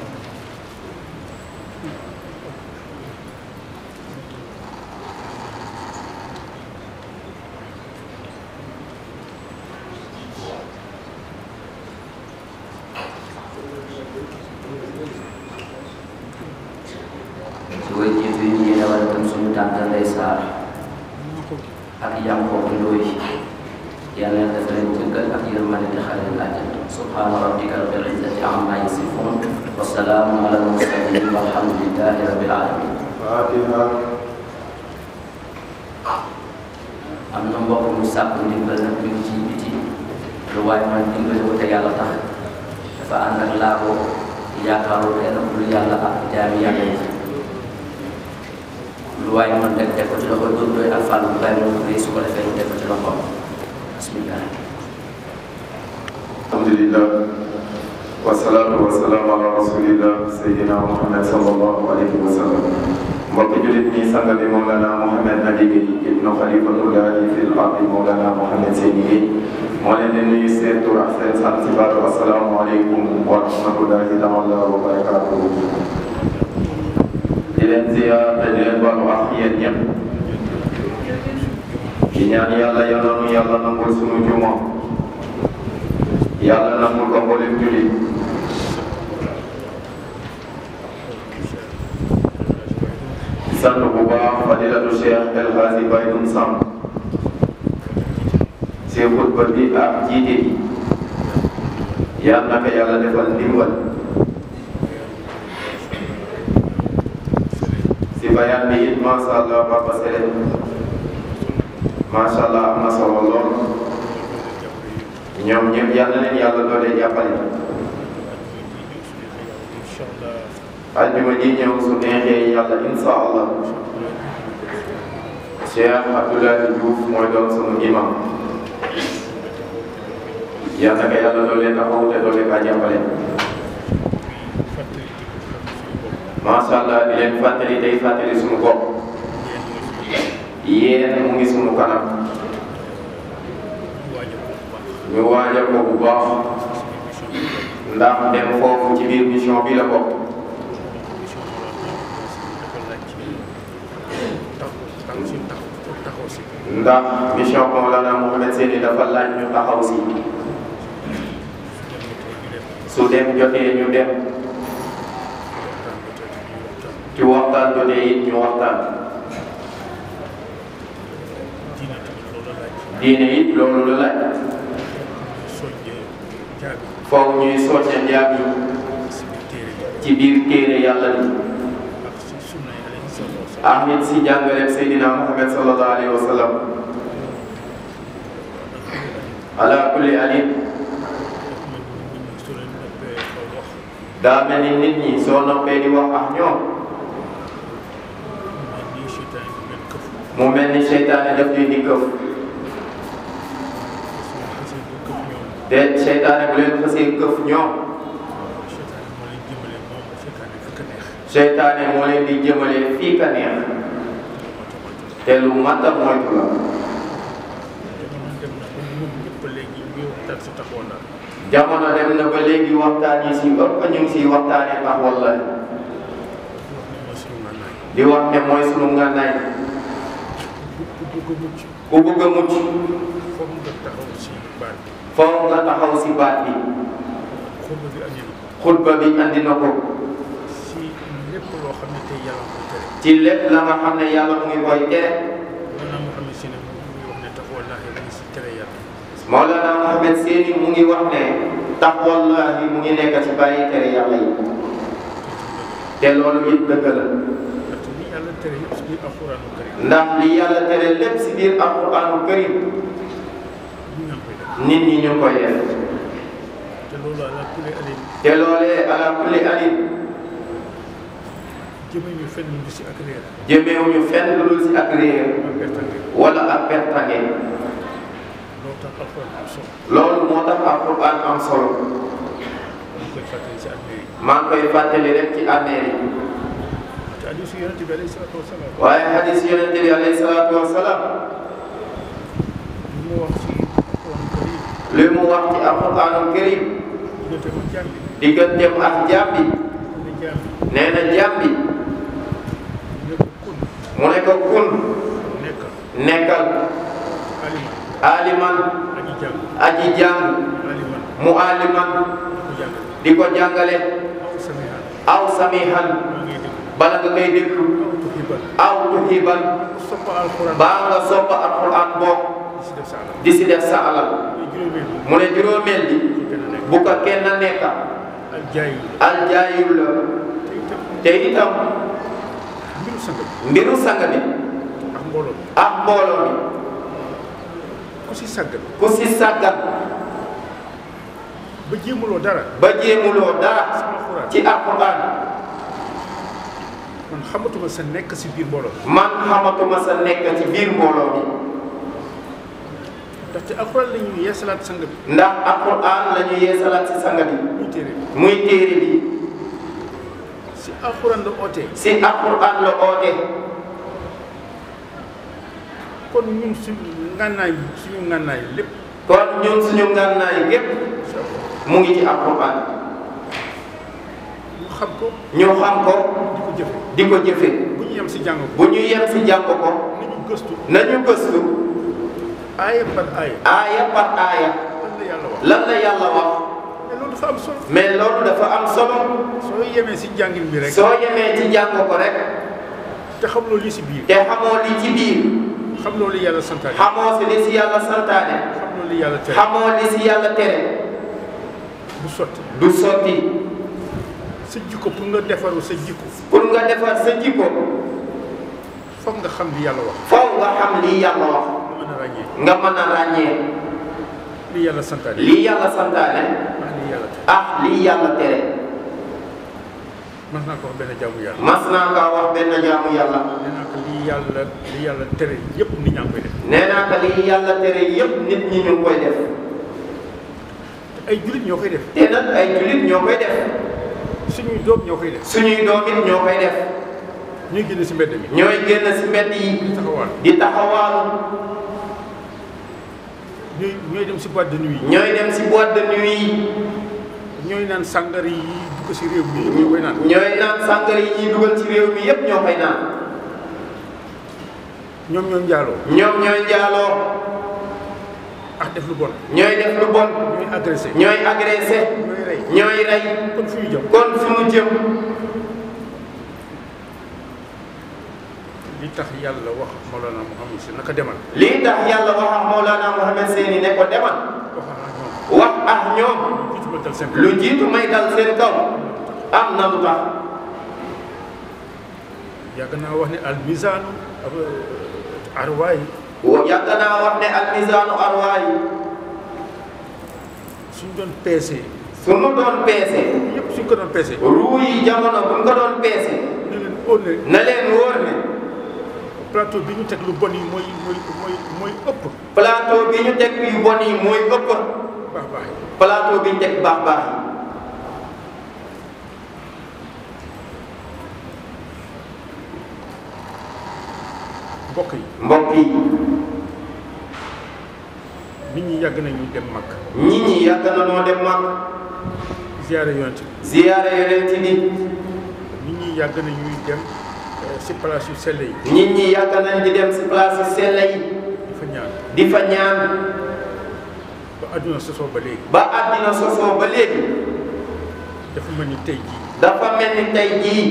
su koy jiitu yi yéen wala tam suñu tànta Ndey Saar ak Yankoob Ndooy yàlla na def leen jëggal ak yërmande te xale leen àjjana subhaana rabbika rabbil izzati amma yasifun wa salaamun ala al-mursalin walhamdulillahi rabbil alamin Fatiha am na mbokk mu sàkk ndimbal nag mi ngi ci biti lu waay man dimbali ko te yàlla tax dafa ànd ak laago yaakaaru kenn ku dul yàlla ak jaami yàlla yi lu waay man teg teg ko ci loxo doon doy ak fàllu bàyyi ma ko su ko defee ñu teg ko ci loxoom bismillah alhamdulillah wasalaatu wasalaamu ala rasulillah sayyidina muhammad sallallahu alayhi wa sallam mbokki julit ñi sang bi Mawlana Mouhamed Nabi Guèye ibnu xalifatullahi fil ardi Mawlana Mouhamed Seyni Guèye moo leen di nuyu seen tur ak seen sant si baatu asalaamu aleykum wa rahmatullahi taala wa barakatuhu di leen ziyaar te di leen baalu ak yéen ñëpp di ñaan yàlla yal na nu yàlla nangul sunu juma yàlla nangul ko mboolem jullit di sant bu baax fadilatu cheikh El Hadji Baydoun Samb si xutba bi ak jiite yi yal na ko yàlla defal ndimbal si bayaan bi it macha allah Papa Sele macha allah am na solo lool ñoom ñëpp yal na leen yàlla doole jàppale aljuma ji ñëw su neexee yàlla insha allah Cheikh Abdoulaye Diouf mooy doon sunu imam yal na ko yàlla doole taxaw te doole kaa jàppale macha allah di leen fàttali tey fàttali sunu bopp yéen mu ngi sunu kanam ñu waajal ko bu baax ndax dem foofu ci biir mission bi la bokk ndax mission Mawlana Mouhamed Seyni dafa laaj ñu taxaw si su dem jotee ñu dem ci waxtaan jotee it ñu waxtaan diine it loolu la laaj foofu ñuy soññe njaam yi ci biir téere yàlla bi ak it si jàngaleem Seydina Muhammad sallallahu alayhi wa sallam ala kulli alim daa mel ni nit ñi soo noppee di wax ak ñoom mu mel ni seytaane daf leen di këf te seytaane bu leen xasee këf ñoom seytaane moo leen di jëmale fii ka neex te lu mat a moytu la jamono dem na ba léegi waxtaan yi si ëpp ñu ngi siy waxtaanee tax wallahi di wax ne mooy sunu ngànnaay ku bëgg a mucc foofu nga taxaw si baat bi xutba bi andi na ko ci lépp la nga xam ne yàlla mu ngi koy tere Mawlana Mouhamed Seyni mu ngi wax ne tax wallahi mu ngi nekk ci bàyyi tere yàlla yi te loolu it dëgg la ndax li yàlla tere lépp si biir alquranu karim nit ñi ñu koy def te loolee ala kulli alim jëmewuñu fenn lu si ak réer jëmeewuñu fenn lu dul si ak réer ak pertange wala ak pertange loo tax alxuraan am solo loolu moo tax alquran am solo ñu koy fàttali si ak réer maa ngi koy fàttali rek ci armeel yi te hadiisu yonent bi alayhi salaatu wasalaam waaye hadis yonente bi alayhi salaatu wasalaam li mu wax si alxuraan karim li mu wax ci alquranul karim diggante ma jaam bi digganteem ak jaam bi ne jaam bi nee na jaam bi ne ko kun mu ne ko kun nekk nekkal aliman aliman aji jàng aji jàng aliman mu aliman ku jàng di ko jàngale aw samihan aw samihan maa ngay dégg bala nga koy déglu aw tuhibal aw tuhiban soppa alxuraan baa nga soppa alquran boog si def sa alal di si def sa alal muy juróomeel bi mu ne juróomeel bi kenn nekk bu ko kenn nekka ak jaay yi aljaayul la te itam te itam mbiru sang bi mbiru sang bi ak mbooloo bi ak mbooloo mi ku si sàggal ku si sàggan ba jéemuloo dara ba jéemuloo dara sama xuraan ci alquran man xamatuma sa nekk si biir mbooloo bi man xamatuma sa nekk ci biir mbooloo mi ndaxte alxuraan la ñuy yeesalaat sang bi ndax alquran la ñu yeesalaat si sang bi muy téere bi muy téere bi si alxuraan la ootee si alquran la oote kon ñun suñu ngànnaay suñu ngànnaay lépp kon ñun suñu ngànnaay gépp si alxuraan mu ngi ci alquran ñu xam ko ñu xam ko di ko jëfe di ko jëfe bu ñu yem si jàng ko bu ñu yem si jàng ko nañu gëstu nañu gëstu aaya par aaya aaya par aaya lan la yàlla wax lan la yàlla wax mais loolu dafa am solo mais loolu dafa am solo soo yemee si jàngin bi rek soo yemee ci jàng ko rek te xam loolu li si biir te xamoo li ci biir xam loolu li yàlla santaane xamoo si li si yàlla santaane xam loolu li yàlla tere xamoo li si yàlla tere du sotti du sotti sa jikko pour nga defaru sa jikko pour nga defar sa jikko foog nga xam li yàlla wax foog nga xam li yàlla wax nga mën a ràññee nga mën a ràññee li yàlla santaane li yàlla santaane ak li yàlla tere ak li yàlla tere mas naa ko wax benn jaamu yàlla mas naa kaa wax benn jaamu yàlla nee naa ko li yàlla li yàlla tere yépp nit ñaa ngi koy def nee naa ko li yàlla tere yépp nit ñi ñu ngi koy def te ay jullit ñoo koy def te nag ay jullit ñoo koy def suñuy doom ñoo koy def suñuy doom it ñoo koy def ñuy génn si mbedd mi ñooy génn si mbedd yi taxawaan di taxawaalu ñooy ñooy dem si boîte de nuit yi ñooy dem si boîte de nuit yi ñooy naan sàngara yi dugg si réew mi ñoo koy naan ñooy naan sàngara yi ñuy dugal ci réew mi yépp ñoo koy naan ñoom ñoo njaaloo ñoom ñooy njaaloo ak def lu bon ñooy def lu bon ñooy agressé ñooy agressé ñooy rey ñooy rey kon fu ñu jëm kon fu mu jëm li tax yàlla wax Mawlana Muhammad si naka demal lii tax yàlla wax ak Mawlana Mohamed Seeni ne ko demal wax ak ñoom wax ak ñoom jiitu ma dal seen lu jiitu may dal seen kaw am na lu tax yàgg naa wax ne al misaanu arwaay wa yàgg naa wax ne al misaanu arwaay suñ doon peese su mu doon peese yëpp suñ ko doon peese ruu yi jamono bu ñu ko doon peese ne leen óor ne na leen wóor ne plateau bi ñu teg lu bon yi mooy mooy mooy mooy ëpp plateau bi ñu teg yu bon yi mooy ëpp baax baax yi plateau bi ñu teg baax baax yi mbokk yi mbokk yi nit ñi yàgg nañu dem mag nit ñi yàgg na noo dem mag ziyaare yonent bi ziyaare yonent bi nit ñi yàgg nañuy dem eh, si place yu sell yi nit ñi yàgg nañ di dem si place yu sell yi di fa ñaan di fa ñaan ba àdduna sosoo ba léegi ba àddina sosoo ba léegi dafa mel ni tey jii dafa mel ni tey jii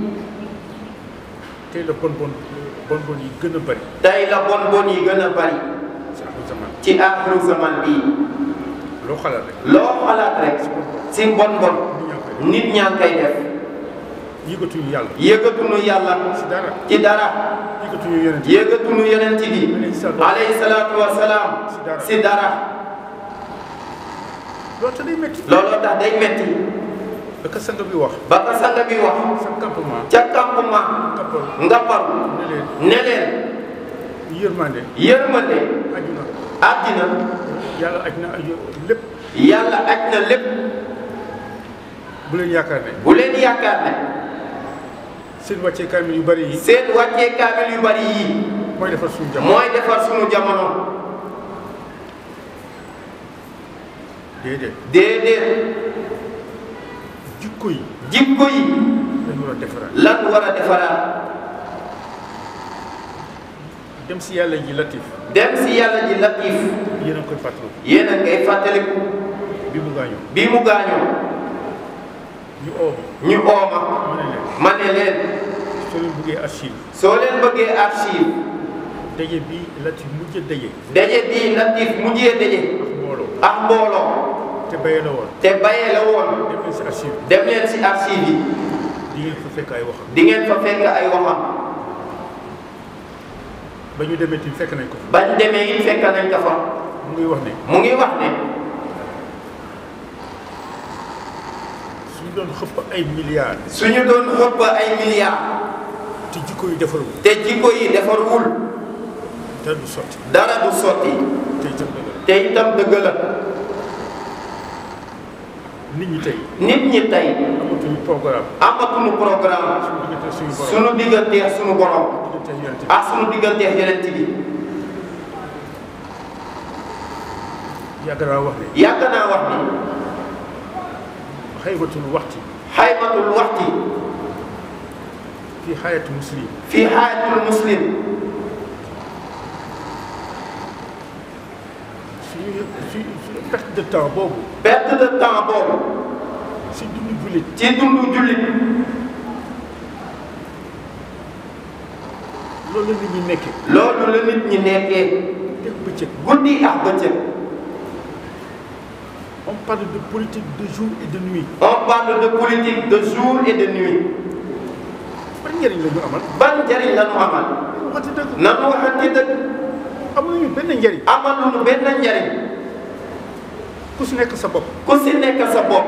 tey la bon bon bon bon yi gën a bari tey la bon bon yi gën a bari si axru zaman ci aaxiru zaman bii loo xalaat rek loo xalaat rek si bon bon nit ñaa ngi koy def nit ñaa ngi koy def yëgatuñu yàlla yëgatunu yàlla si dara ci dara yëgatuñu yonent yi yëgatunu yonent bi alayhi salaatu wa salaam si dara loolu te day métti looloo tax day metti ba ka sang bi wax ba ka sang bi wax sa campement ca campement kappal nga paru ne leen ne leen yërmande yërmande àdduna àddina yàlla aj na ay lépp yàlla aj na lépp bu leen yaakaar ne bu leen yaakaar ne seen wàccee kaamil yu bari yi seen wàccee kaamil yu bari yii mooy defar suñu jamono mooy defar sunu jamono déedéet déedéet jikko yi jikko yi dañ war a defaraat lan war a defaraat dem si yàlla ji latif dem si yàlla ji latif yéen a ngi koy fàttaliku yéen a ngay fàttaliku bi mu gaañoo bi mu gaañoo ñu oo ñu ooma ma ne leen ma ne leen soo leen bëggee archive soo leen bëggee archive daje bi Latif mujj daje daje bii Latif mujjee daje ak mbooloo ak mbooloo te bayee la woon te bayee la woon dem leen si archive dem leen si archive yi di ngeen fa fekk ay waxam di ngeen fa fekk ay waxam ba ñu demee tamit fekk nañ ko fa bañ demee it fekk nañ ko fa mu ngi wax ne mu ngi wax ne suñu doon xëpp ay milliards suñu doon xëpp ay milliards te jikko yu defarul te jikko yi defarwul dara du sotti dara du sotti te itam dëgg la te itam dëgg la nit ñi tey nit ñi tey amatuñu programme amatuñu programme suñu diggante suñu borom suñu digganteeg suñu borom diggante yonent bi ak suñu digganteeg yonent bi yàgg naa wax ne yàgg naa wax ni xaymatul waxti xaymatul waxti fi xayatu muslim fi xaayatul muslim suñu suñu suñu perte de temps boobu perte de temps boobu si dundu jullit ci dundu jullit loolu la nit ñi nekkee loolu la nit ñi nekkee dégg bëccëg guddi ak bëccëg on parle de politique de jour et de nuit on parle de politique de jour et de nuit ban njëriñ la ñu amal ban njëriñ la ñu amal waxati dëgg nanu waxante dëgg amuñu benn njëriñ amaluñu benn njëriñ ku si nekk sa bopp ku si nekk sa bopp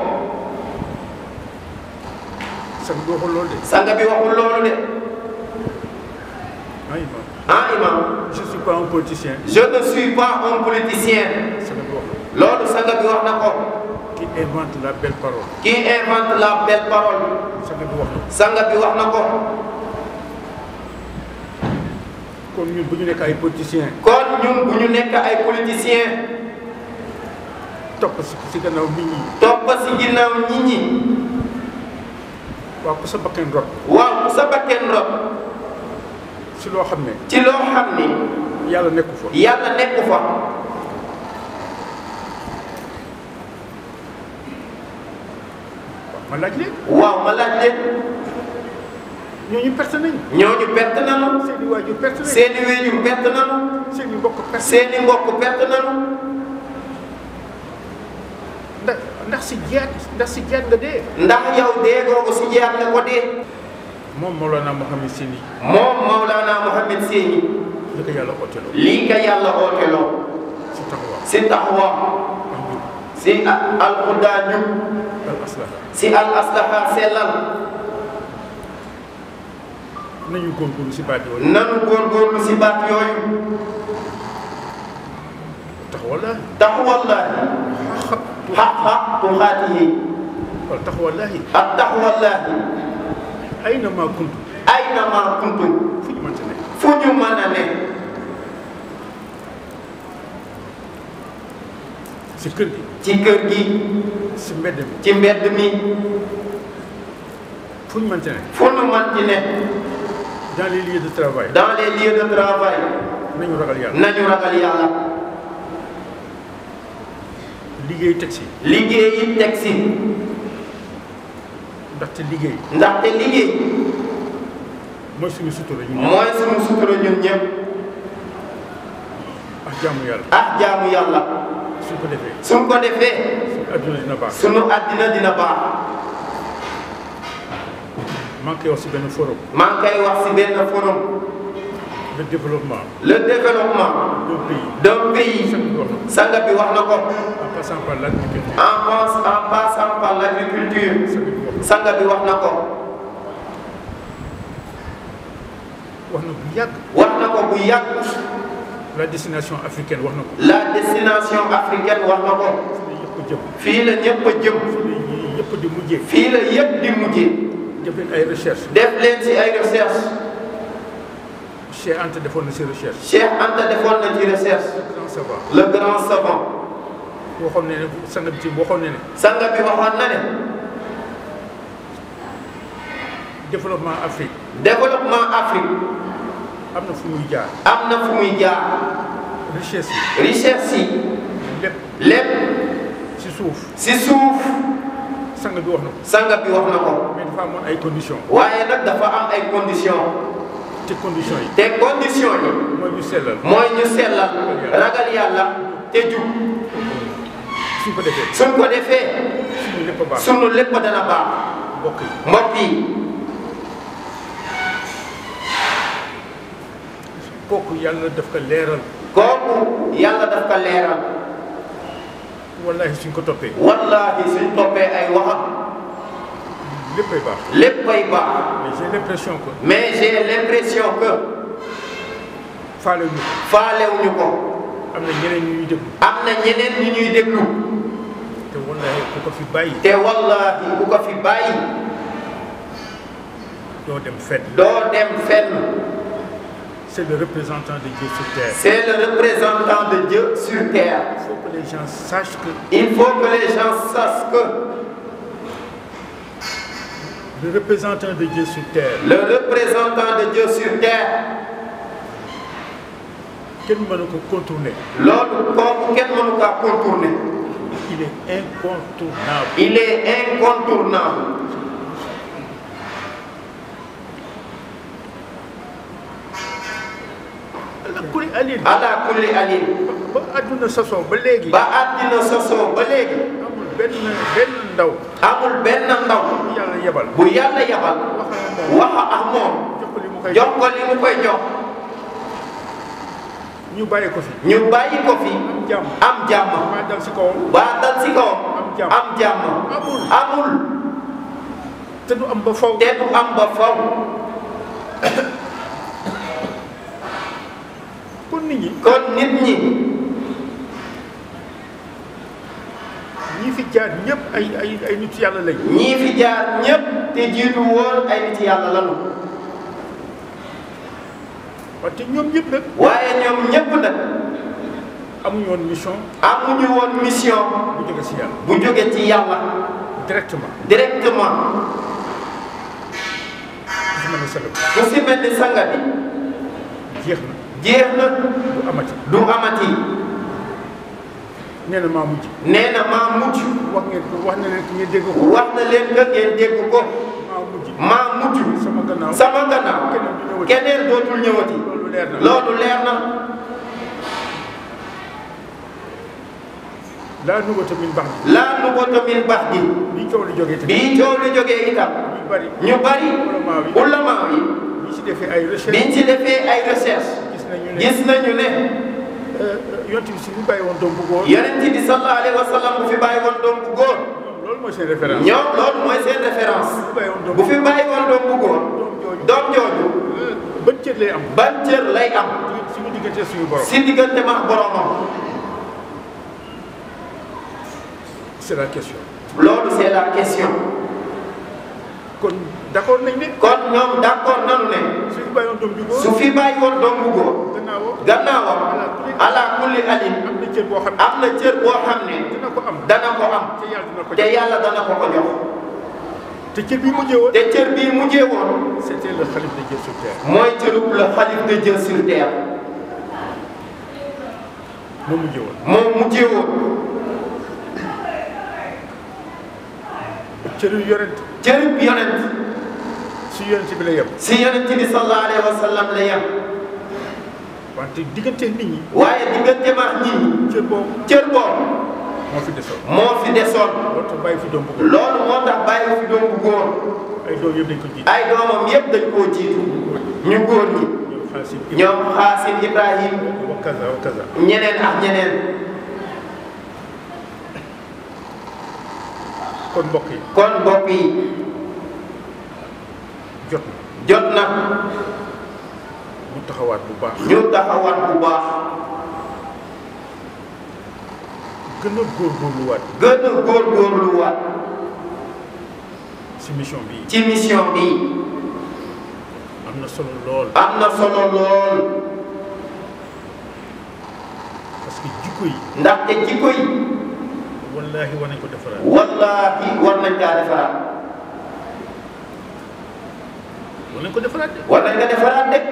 sax bi waxul loolu de sanga bi waxul loolu de ah imam ah imam je suis pas un politicien je ne suis pas un politicien sax bi wax loolu sanga bi wax na ko qui invente la belle parole qui invente la belle parole sax bi wax na sanga bi wax na ko kon ñun bu ñu nekk ay politiciens kon ñun bu ñu nekk ay politiciens topp si si gannaaw nit ñi topp si ginnaaw nit ñi waaw ku sa bakkan rot waaw ku sa bakken rot si loo xam ne ci loo xam ni yàlla nekku fa yàlla nekku fa ma laaj leen waaw ma laaj leen ñooñu perte nañ ñooñu perte nanu seeni waajur perte nañ seeni wéjur perte nanu seeni mbokk perte seeni mbokk perte nanu ndax ndax si jiyaat ndax si jiyaat nga dee ndax yow dee googu si jeex nga ko dee moom Mawlana Mohamed Sini moom Maulana Mohamed Séni li ko yàlla ooteloo lii ka yàlla ooteloo si taxawaam si taxawa ak njub si alxudaa njub al aslaha si al aslaha sellal nañu góorgóorlu si baat yooyu nanu góorgóorlu si baat yooyu taxawallaahi taxawallahi xaqa tuxaatihi wala taxawallaahi ak taxawallahi ayna maa kuntu ayna ma kuntum fu ñu mënta nekk fu ñu mën a ne si kër gi ci kër gi si mbedd mi ci mbedd mi fu ñu mënta nekk fu ñu mën ci ne dans les lieux de travail dans les lieux de travail nañu ragal yàlla nañu ragal yàlla liggéey teg si liggéey yi teg si ndaxte liggéey ndaxte liggéey mooy suñu sutura ñu mooy suñu sutura ñun ñëpp ak jaamu yàlla ak jaamu yàlla suñ ko defee suñ ko defee adduna dina baax sunu àddina dina baax maa ngi koy wax si benn forum maa ngi koy wax si benn forum le développement le développement d'un pays d'un pays sax bi wax na sanga bi wax na ko en passant par l'agriculture en passe en passant par l'agriculture sax bi wax na sanga bi wax na ko wax na bu yàgg wax na ko bu yàgg la destination africaine wax na ko la destination africaine wax na ko fii la yëpp a jëm fii la ñëpp a jëm fii la yëpp di mujjee fii la yëpp di mujjee def leen ay recherche def leen si ay recherche Cheikh Anta defoon na si recherche Cheikh Anta defoon na ci recherche grand savant le grand savant waxoon ne ne sanga bi ci waxoon ne ne sanga bi waxoon na ne développement Afrique développement Afrique am na fu muy jaar am na fu muy jaar richesse yi richesse yi lépp lépp si suuf si suuf sanga bi wax na ko sanga bi wax na ko mais dafa amoon ay conditions waaye nag dafa am ay conditions te condition yi te condition yi mooy ñu sellal mooy ñu sellal ragal yàlla te jub suñ ko defee suñ ko defee suñu lépp a baax sunu lépp dana baax mbokk yi mbokk yi kooku yàlla daf ko leeral kooku yàlla daf ko leeral wallahi suñ ko toppee wallahi suñ toppee ay waxam léppay baax léppay baax mais j'ai l'impression que mais j'ai l'impression que faale ñu faalewuñu ko am na ñeneen ñu ñuy déglu am na ñeneen ñu ñuy déglu te wallahi ku ko fi bàyyi te wallahi ku ko fi bàyyi doo dem fenn doo dem fenn c'est le représentant de Dieu sur terre c'est le représentant de Dieu sur terre il faut que les gens sachent que il faut que les gens sachent que le représentant de Dieu sur terre le représentant de Dieu sur terre kenn mënu ko contourner loolu kooku kenn mënu kaa contourner il est incontournable il est incontournable ala kulli alin ala kulli alin ba àdduna sosoo ba léegi ba àddina sosoo ba léegi amul benn benn ndaw amul benn ndaw bu yàlla yebal bu yàlla yabal wax ak moom jox ko li mu koy jox ko li mu koy jox ñu bàyyi ko fi ñu bàyyi ko fi am jàmm am jàmm maa dal si kawam ba dal si kawam am jàmm am jàmm amul amul te du am ba faw te du am ba faw kon nit ñi kon nit ñi ñi fi jaar ñëpp ay ay ay nit yàlla lañ ñii fi jaar ñépp te jiitu woon ay nit yàlla lanu wante ñoom ñëpp nag waaye ñoom ñépp nag amuñu woon mission amuñu woon mission bu jóge si yàlla bu jóge ci yàlla directement directement su ma ne salam ku si mel ni sanga bi jeex na jeex na du amati du amati nee na maa mujj nee na maa mujj wax ngeen ko wax na leen ko ngeen dégg ko wax na leen nga ngeen dégg ko maa mujj maa mujj sama gannaaw sama gannaaw keneen dootul ñëwati loolu leer na loolu leer na laa nubata min bax laa nu ko min bax ji bi coow li jógee te bii coow li jógee itam ñu bari ñu bari Ulama yi. ulama yi bi si defee ay recherche biñ ci defee ay recherche gis nañu ne gis nañu ne yonent bi si bu bàyyi woon doom bu góor yonent bi sallallahu alayhi wa sallam bu fi bàyyi woon doom bu góor ñoom loolu mooy seen référence ñoom loolu mooy seen référence bu bàyyi woon doom bu fi bàyyi woon doom bu góor doom jooju ban cër lay am ban cër lay am suñu diggante suñu borom si diggante ma boromam c'est la question loolu c'est la question kon d'accord nañ ne kon ñoom d'accord nanu ne suñu bàyyi woon doom ju góor su fi bàyyi woon doom bu góor gannaawoo gannaawam ala kulli alin am na cër boo xam am na cër boo xam ne ne dina ko am dana ko am te yàlla dina ko te jox yàlla dana ko ko jox te cër bi mujjee woon te cër bii mujjee woon c'était le xalif de Dieu sur terre mooy cërub la xalif de Dieu sur terre moo mujjee woon moom mujjee woon cëru yonent cërub yonent si yonent bi la yem si yonent bi sallallahu alayhi wa sallam la yem wante diggante nit ñi waaye diggante maax nit ñi cër boobu cër boobu moo fi desoon moo fi desoon loolu tax bàyyi fi doom bu góor loolu moo tax bàyyi fi doom bu góor ay doom yëpp dañ ko jiite ay doomam yépp dañ koo jiitu ñu góor ñi ñoom xaasim ñoom xaasim ibrahim wa kaza wa kaza ñeneen ak ñeneen kon mbokk yi kon mbokk yi jot na jot na mu taxawaat bu baax ñu taxawaat bu baax gën a góorgóorluwaat gën a góorgóorluwaat si mission bi ci mission bi am na solo lool am na solo lool parce que jikko yi ndaxte jikko yi wallaahi war nañ ko defaraat wallaahi war nañ kaa defaraat war nañ ko defaraat de war nañ ko defaraat de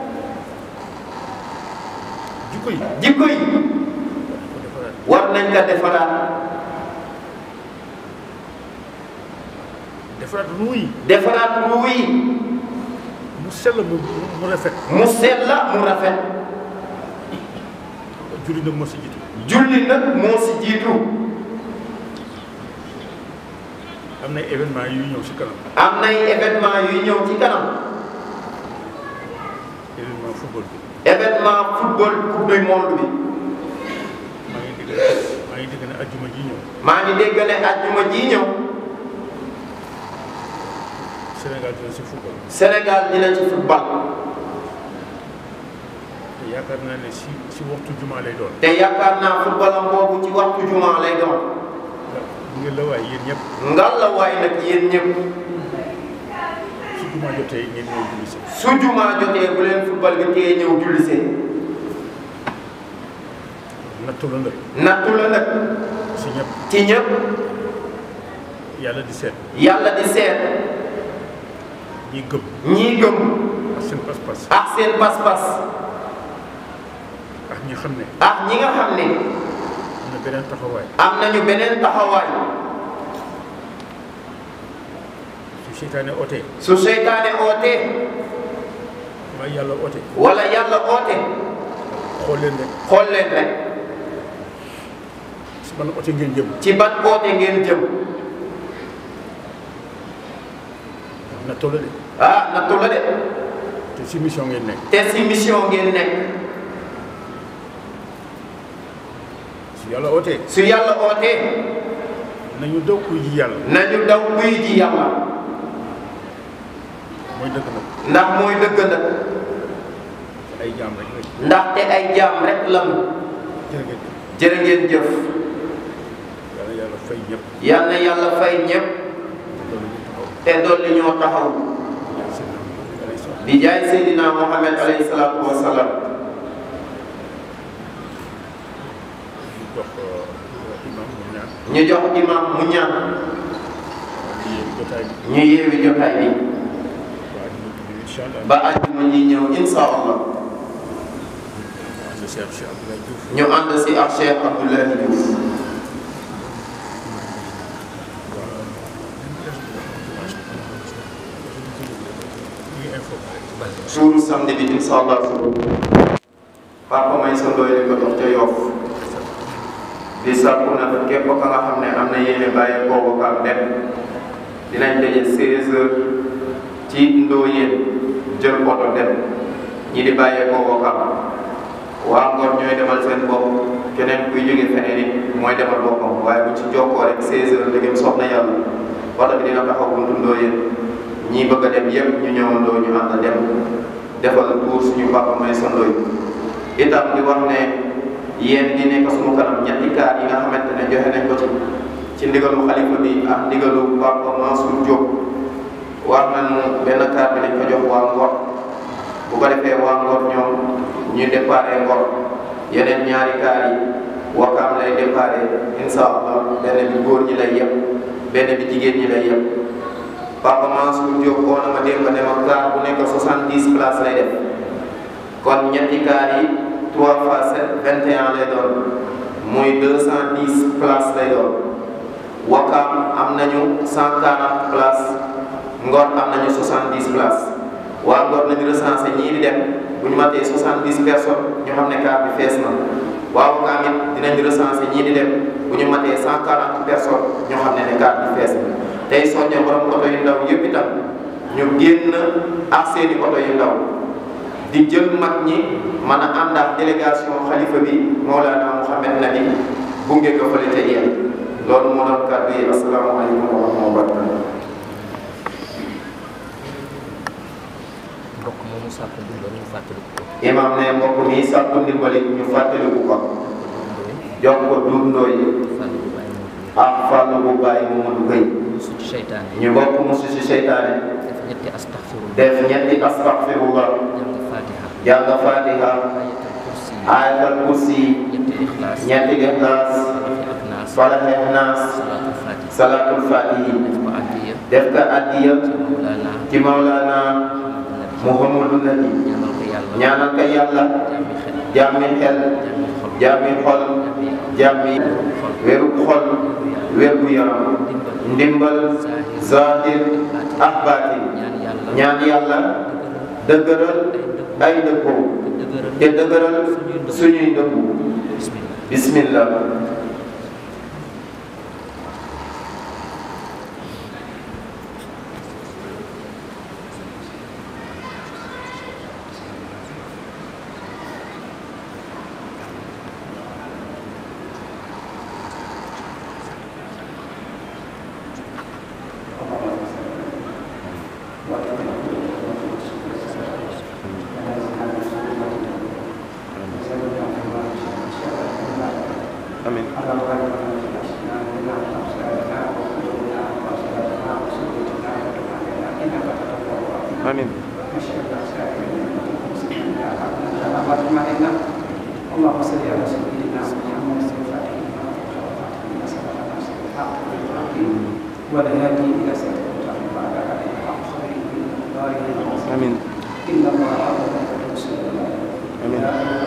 jikko yi jikko yi ko defaraat war nañ ko defaraat defaraat ruu yi defaraat ruu yi mu sell mu mu rafet mu sell la mu rafet julli nag moo si jiitu julli nag moo si jiitu am na événement yu ñëw si kanam am nay événement yuy ñëw ci kanam événement football bi événement football coupe du monde bi maa ngi dégg maa ngi dégg ne ajjuma ji ñëw maa ngi dégg ne ajjuma ji ñëw Sénégal dina si football Sénégal dina ci football te yaakaar naa ne si si waxtu juma lay doon te yaakaar naa footballam boobu ci waxtu juma lay doon ngeen la waay yéen ñëpp ngal la waay nag yéen ñëpp su juma jotee ngeen ñëw julli si su juma jotee bu leen football bi tee ñëw julli see nattu la nag nattu la nag si ñëpp ci ñëpp yàlla di seet yàlla di seet ñi gëm ñii gëm ak seen pas-pas ak seen pas-pas ak ñi xam ne ak ñi nga xam ne am na beneen taxawaay am nañu beneen taxawaay su seytaane ootee su seytaane ootee waaye yàlla oote wala yàlla oote xool leen rek xool leen rek si ban oote ngeen jëm ci ban oote ngeen jëm nattu la de ah nattu la de te si mission ngeen nekk te si mission ngeen nekk su yàlla ootee su yàlla ootee nañu daw kuy ji yàlla nañu daw kuy ji yàlla mooy dëgg nag ndax mooy dëgg nag ay jaam rek rek ndaxte ay jaam rek lamu jërë ngeen jëf jërë ngeen jëf yàlla yàlla fay ñëpp yal na yàlla fay ñëpp loolu ñu taxaw te dolli ñoo taxaw seen alayhi salaam di jaay Seydina Muhammad alayhi salaatu wa salaam ñu jox imam mu ñaan ñu jox imam mu ñaan di yéen jotaay bi ñu yeewi jotaay bi waa dina tudd incha allah ba àjjuma ñi ñëw insha allah ànd si ak Cheikh Abdoulaye Diouf ñu ànd si ak Cheikh Abdoulaye Diouf ñu ngi informé suuru samedi bi insha allah suuru papa may sa ndooy li ko dox ca Yoff di sàkku nag képp ka nga xam ne am na yéene bàyyee koo Wakaam dem dinañ daje 16 heures ci Ndoyeen jël oto dem ñi di bàyyee koo Wakaam waa Ngor ñooy demal seen bopp keneen kuy jóge feneen it mooy demal boppam waaye bu ci jokkoo rek 16 heures léegi soxna yàlla oto bi dina taxaw buntu Ndoyeen ñii bëgg a dem yëpp ñu ñëwandoo ñu ànd dem defal tour suñu papa may sondoy itam di wax ne yéen di nekk suñu kanam ñetti kaar yi nga xamante ne joxe nañ ko ci ci ndigalu xalifa bi ak ndigalu papa Mansour Diop wax nañu benn kaar bi dañ ko jox waa Ngor bu ko defee waa Ngor ñoom ñu déparé Ngor yeneen ñaari kaar yi Wakaam lay déparé incha allah benn bi góor ñi lay yem benn bi jigéen ñi lay yem Papa Mansour Diop woo na ma démb ne ma kaar bu nekk 70 places lay def kon ñetti kaar yi 3 fois 7 21 lay doon muy 210 places lay doon Wakaam am nañu 140 places Ngor am nañu 70 places waa Ngor nañu recensé ñii di dem bu ñu matee 70 personnes ñu xam ne kaar bi fees na waa Wakaam it dinañ recensé ñii di dem bu ñu matee 140 personnes ñu xam ne ne kaar bi fees na tey soñño borom oto yu ndaw yëpp itam ñu génn ak seeni oto yu ndaw di jël mag ñi mën a ànd ak délégation xalifa bi Mawlana Mouhamed Nabi gunge ko fële ca yéen loolu moo doon kàddu yi asalaamaaleykum wa rahmatulah wa barakatuh mbokk moomu sàkk ndimbal ñu fàttaliku ko imam ne mbokk mi sàkku ndimbali ñu fàttaliku ko jox ko dundoo yi fàllu bu bàyyi moo fi ak fàllu bu bàyyi Mamadou Gueye musu ci seytaane ñu bokk musu si seytaane def ñetti astaxfirullah def ñetti astaghfirullah jàng fatiha jàng fatiha ayatal kursi ayatal kursi ñetti ixlaas ñetti ixlaas falaxi ak naas falaxe naas salaatul fatiha salatul fatihi def ko addiya def ko addiya ci mawlaana ci Mawlana Muhammadu Nabi ñaanal ko yàlla ñaanal ko yàlla jàmmi xel jàmmi xel jàmmi xol jàmmi xol jàmmi wéru xol wérgu yaram ndimbal zahir ak baatin ñaan yàlla ñaan yàlla dëgëral ay dëppoo te dëgëral suñuy dëppu bismillah amin amin اللهم صل على سيدنا محمد الفاتح والهادي الى صراط المستقيم وعلى اله وصحبه وسلم amin ان الله وملائكته يصلون amin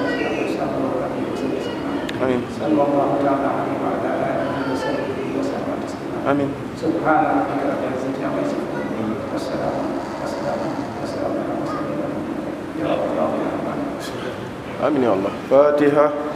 amin صلى الله تعالى عليه وعلى اله وصحبه وسلم تسليما amin سبحان ربك رب العزه عما يصفون والسلام والسلام والسلام على المرسلين يا رب العالمين amin ya allah fatiha